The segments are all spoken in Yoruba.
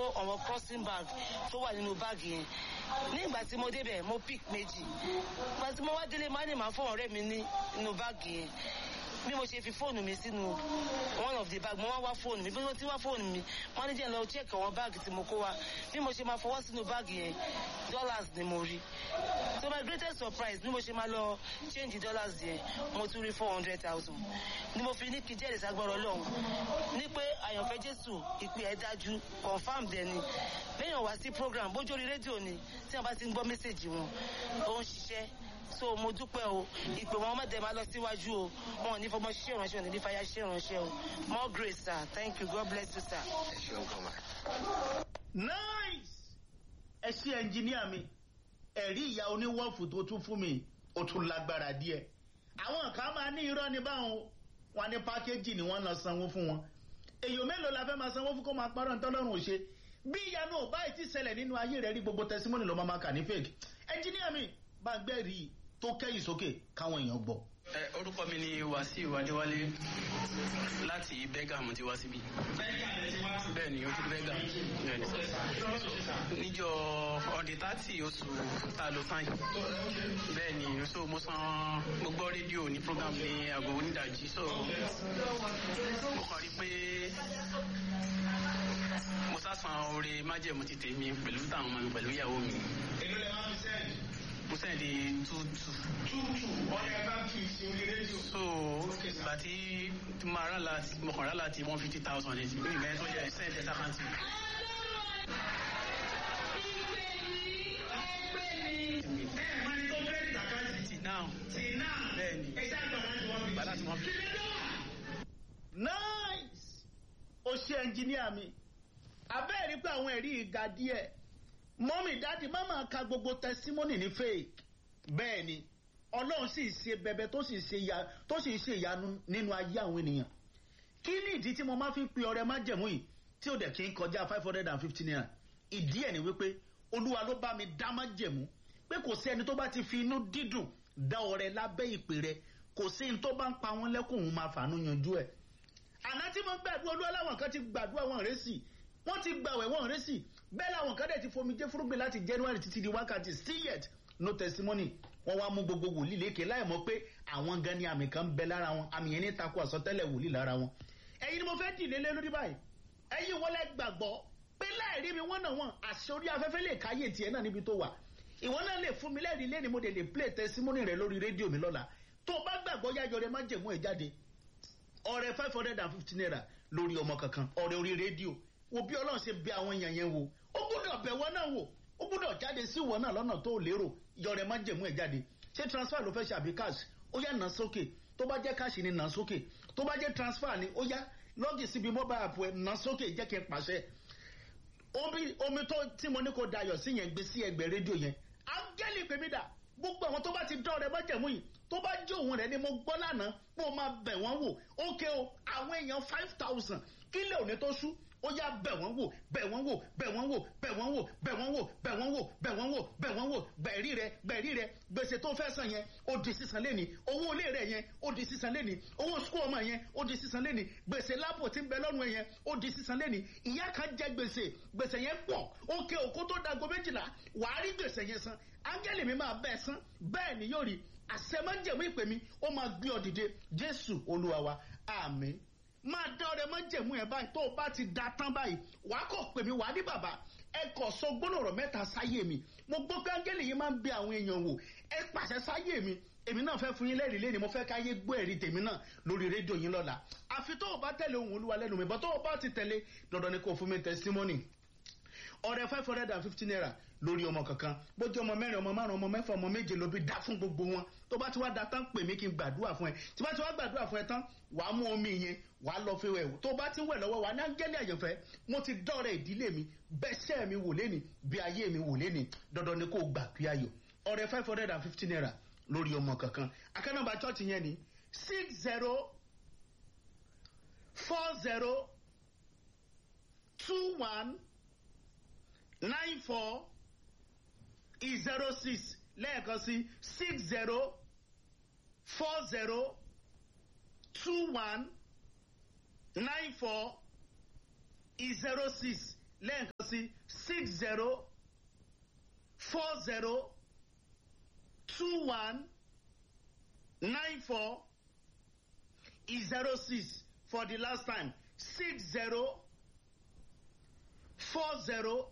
kó àwọn crossing bag tó wà nínú báàgì yẹn ní ìgbà tí mo débẹ̀ mo pick méjì ìgbà tí mo wá délé máa ní màá fún ọ̀rẹ́ mi ní inú báàgì yẹn bí mo ṣe fi fóònù mi sínú one of the bag mo wá wá fóònù mi bí mo ti wá fóònù mi wọ́n ní jẹ́ lọ check àwọn báàgì tí mo kó wá bí mo ṣe máa fọwọ́ sínú báàgì yẹn dollars ni mo rí so my greatest surprise bí mo ṣe máa lọ change dollars yẹn mo tún rí four hundred thousand ni mo fi ní kí jẹ́rìí sagbọ́rọ̀ lọ́hùn ní pé àyànfẹ́ jésù ìpè ẹ̀ dájú confam dẹ̀ ni lẹ́yìn wá sí program bójú orí rédíò ni tí wọ́n bá ti ń gbọ́ mẹ́sẹ̀gì wọn ó ń ṣiṣẹ́ so mo dúpẹ́ o ìpè wọn má dẹ̀ máa lọ síwájú o wọn ò ní fọmọ ṣiṣẹ́ ìránṣẹ́ wọn ò ní fàyà ṣiṣẹ́ ìránṣẹ́ o more grace sir thank you god bless you sir. ẹ ṣeun gan ma. nice ẹ ṣe ẹnjìníà mi ẹ̀rí ìyá oníwọ́ọ̀fù tó tún fún mi ó tún lágbára díẹ̀ àwọn kan máa ní irọ́ ní báwọn wọn ní pákéjì ni wọ́n lọ sanwó fún wọn èèyàn mélòó la fẹ́ máa sanwó fún kó máa parọ́ ntọ́lọ́run ò ṣe bí ìyanu ò báyìí ti ṣẹlẹ̀ nínú ayé rẹ̀ rí gbogbo tẹsímọ́nì ló máa ma kà ní fake ẹnjìníà mi bá gbẹ́rì tó kẹ́yìn sókè káwọn èèyàn gbọ́. ẹ orúkọ mi ni wàsíù adéwálé láti bẹ́gàmù ti wá síbí. bẹ́ẹ̀ ni ojú bẹ́gà bẹ́ẹ̀ ni níjọ ọ̀dẹ̀ tààtì oṣù tá a lò sáyìn bẹ́ẹ̀ ni so mo san mo gbọ́ rédíò ní program ní aago onídàájí so mo kàn rí pé mo sá san oore májẹ̀mú ti tèmi pẹ̀lú táwọn ọmọ mi pẹ̀lú ìyàwó mi èló lè máa fi sẹ́yìn. mo sẹ́ndì tútù tútù ọ̀yà bá kì í ṣe orí rédíò. so ìgbà tí tí mo rà láti mo kàn rà láti one fifty thousand ní ìgbà yẹn tó yẹ sẹ́ndì ẹ̀sà kan tì. ẹ̀ẹ́dì tó fẹ́ẹ́ dàkájì. ti náà tì náà. bẹ́ẹ̀ ni ẹ̀ṣẹ̀ àgbà láti wọ́n fi. ìgbà láti one fifty. nice ó ṣe ẹnjìníà mi abẹ́ẹ̀rí pé àwọn ẹ̀rí ìga díẹ̀ mọ́mì dáàdì má máa ka gbogbo testimony ní fake bẹ́ẹ̀ ni ọlọ́run sì ṣe bẹbẹ tó sì ṣe ya tó sì ṣe ìyanu nínú ayé àwọn ènìyàn kí ni ìdí tí mo máa fi ń pe ọrẹ májẹ̀mú yìí tí ó dẹ̀ kí n kọjá five hundred and fifty naira ìdí ẹ̀ ni wípé olúwa ló bá mi dá májẹ̀mú pé kò sí ẹni tó bá ti fi inú dídùn dá ọrẹ lábẹ́ ìpè rẹ kò sí ní tó bá ń pa wọn lẹ́kùn òun máa fàánú yanjú ẹ̀ àná tí mo gbàdúrà olúwa láwọn kan ti gbàdúrà wọn rẹ́sì wọ́n ti gbàwẹ̀ wọn rẹ́sì bẹ́ẹ̀ làwọn kan dẹ̀ ti fomi jẹ́ fúrúgbìn láti january títí di wákàtí still yet no testimony wọ́n wá mú gbogbo wòlíì lékè láì mọ̀ pé àwọn gan ni àmì kan ń bẹ lára wọn àmì yẹn ní takò àsọtẹ́lẹ̀ wòlíì lára wọn. ẹ̀yin ni mo fẹ́ dìde lé lórí báyìí ẹ̀yin wọlé gbàgbọ́ pé láìrí mi wọ́n náà wọ́n àṣẹ orí afẹ́fẹ́ lè káyè tiẹ̀ náà níbi tó wà ìwọ náà lè fún mi lẹ́rìí lẹ́ni mo dẹ̀ lè play testimony rẹ lórí rédíò mi lọ́la tó o bá gbàgbọ́ yáyọ rẹ má jẹ̀mú ẹ̀ jáde ọrẹ five hundred and fifty naira lórí ọmọ kankan ọrẹ orí rédíò wo bí ọlọ́run ṣe bẹ àwọn èèyàn yẹn wò ó gbúdọ̀ bẹ̀ wọ́n náà wò ó gbúdọ̀ jáde sí ìwọ náà lọ́nà tó lérò yọrẹ má jẹ̀mú ẹ̀ jáde ṣé transfer ló fẹ́ ṣe àbí cash ó yá nà sókè tó bá jẹ́ cash ni nà sókè tó bá jẹ́ transfer ni ó yá lọ́gì síbi mobile app ẹ̀ nà sókè jẹ́ kí n pàṣẹ omi omi tó tí mo ní kó dayọ̀ sí yẹn gbé sí ẹgbẹ́ rédíò yẹn áńgẹ́lì pèmí dà gbogbo àwọn tó bá ti dán ọrẹ májẹ̀mú yìí tó bá jó òun rẹ ni mo gbọ́ lánàá pé o máa bẹ̀ wọ́n wò ókè o àwọn èèyàn five thousand kílẹ̀ òní tó sú ó yá bẹ̀ wọ́n wò bẹ̀ wọ́n wò bẹ̀ wọ́n wò bẹ̀ wọ́n wò bẹ̀ wọ́n wò bẹ̀ wọ́n wò bẹ̀ wọ́n wò bẹ̀ wọ́n wò gbẹ̀rí rẹ gbẹ̀rí rẹ gbèsè tó fẹ́ san yẹn ó di sísan lẹ́ni owó ilé rẹ yẹn ó di sísan lẹ́ni owó sukú ọmọ yẹn ó di sísan lẹ́ni gbèsè lápò tí ń bẹ lọ́rùn yẹn ó di sísan lẹ́ni ìyá kan jẹ gbèsè gbèsè yẹn pọ̀ ókè òkú tó dago méjìlá wàá rí gbèsè yẹn san áńgẹ́lì mi máa bẹ́ẹ̀ san bẹ́ẹ̀ ni yóò rí àṣẹmájẹ̀mú ìpè mi ó máa gbé ọ dìde jésù olúwa wa àmín máa dá ọrẹ májẹ̀mú ẹ báyìí tó o bá ti da tán báyìí wàá kọ̀ pè mí wàá ní bàbá ẹ kọ̀ sọ gbólóòrọ̀ mẹ́ta sáyé mi mo gbọ́ pé áńgẹ́lì yìí máa ń bẹ àwọn èèyàn wò ẹ pàṣẹ sáyé mi èmi náà fẹ́ fún yín lẹ́rìí lẹ́ni mo fẹ́ káyé gbọ́ ẹ̀rí tèmi náà lórí rédíò yín lọ́la àfi tó o bá tẹ̀lé ohun olúwa lẹ́nu mi bọ́ tó o bá ti tẹ̀lé dandan ni kò fún mi testimony ọrẹ five hundred and fifty naira lórí ọmọ kankan bójú ọmọ mẹ́rin ọmọ márùn ọmọ mẹ́fà ọmọ méje ló bí dá fún gbogbo wọn tó bá ti wá da tán pè mí kí n gbàdúrà fún ẹ tí bá ti wá gbàdúrà fún ẹ tán wàá mú omi yẹn wàá lọ fi wẹ̀ tó bá ti wẹ̀ lọ́wọ́ wàá ní áńgẹ́lì àyànfẹ́ mo ti dọ́rẹ̀ ìdílé mi bẹ́sẹ̀ mi wò lẹ́ni bí ayé mi wò lẹ́ni dandan ni kò gbà pé ayọ̀ ọrẹ five hundred and fifty naira lórí ọmọ kankan akẹ́nàbà chọ́ọ̀tì yẹn ni six zero four zero two one nine four zero six lẹ́ẹ̀kan sí six zero four zero two one nine four zero six lẹ́ẹ̀kan sí six zero four zero two one nine four zero six for the last time six zero four zero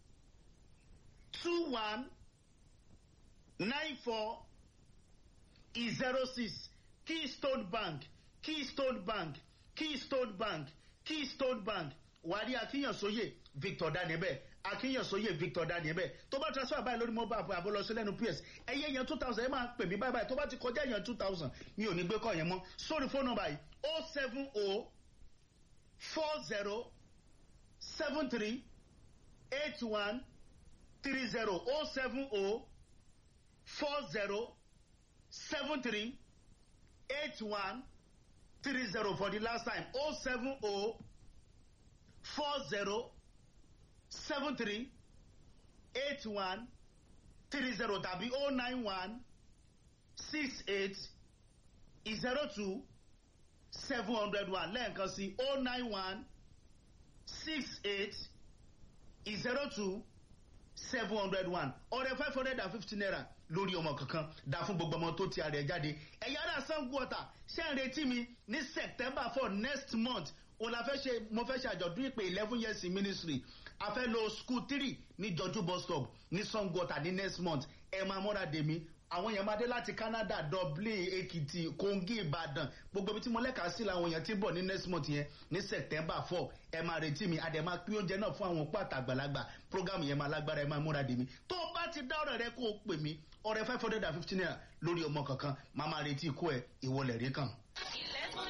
two one nine four zero six keystone bank keystone bank keystone bank keystone bank wàrí akínyànsóyè victor daniel akínyànsóyè victor daniel tó bá transfer báyìí lórí mobile app àbólọsí lẹ́nu ps ẹyẹ yẹn two thousand ẹ máa pè mí báyìí báyìí tó bá ti kọjá yẹn two thousand mi ò ní gbé kọ́ yẹn mọ́ sórí fóònù nọmba yìí o seven o four zero seven three eight one three zero o seven o four zero seven three eight one three zero for the last time o seven o four zero seven three eight one three zero tàbí o nine one six eight zero two seven hundred one lẹ́ẹ̀kan sí o nine one six eight zero two seven hundred one ọ̀rẹ́ five hundred and fifty naira lórí ọmọ kankan dá fún gbogbo ọmọ tó ti àrẹ jáde ẹ̀yà ara sango ọ̀tà ṣé ń retí mi ní september four next month òun la fẹ́ ṣe mo fẹ́ ṣe àjọ̀dún ìpè eleven years in ministry a fẹ́ lo school three ní jọjú bus stop ní sango ọ̀tà ní next month ẹ máa múra dèmí àwọn èèyàn máa dé láti canada dublin èkìtì kogi ìbàdàn gbogbo ibi tí mo lẹ́ka sí làwọn èèyàn ti bọ̀ ní next month yẹn ní september four ẹ máa retí mi àdè máa pín oúnjẹ náà fún àwọn òpó àtàgbàlagbà program yẹn máa lágbára ẹ máa múra dèmí tó o bá ti dá ọ̀rẹ́ rẹ kó o pè mí ọ̀rẹ́ five hundred and fifty naira lórí ọmọ kankan máa máa retí ikú ẹ ìwọlẹ̀ rí kan.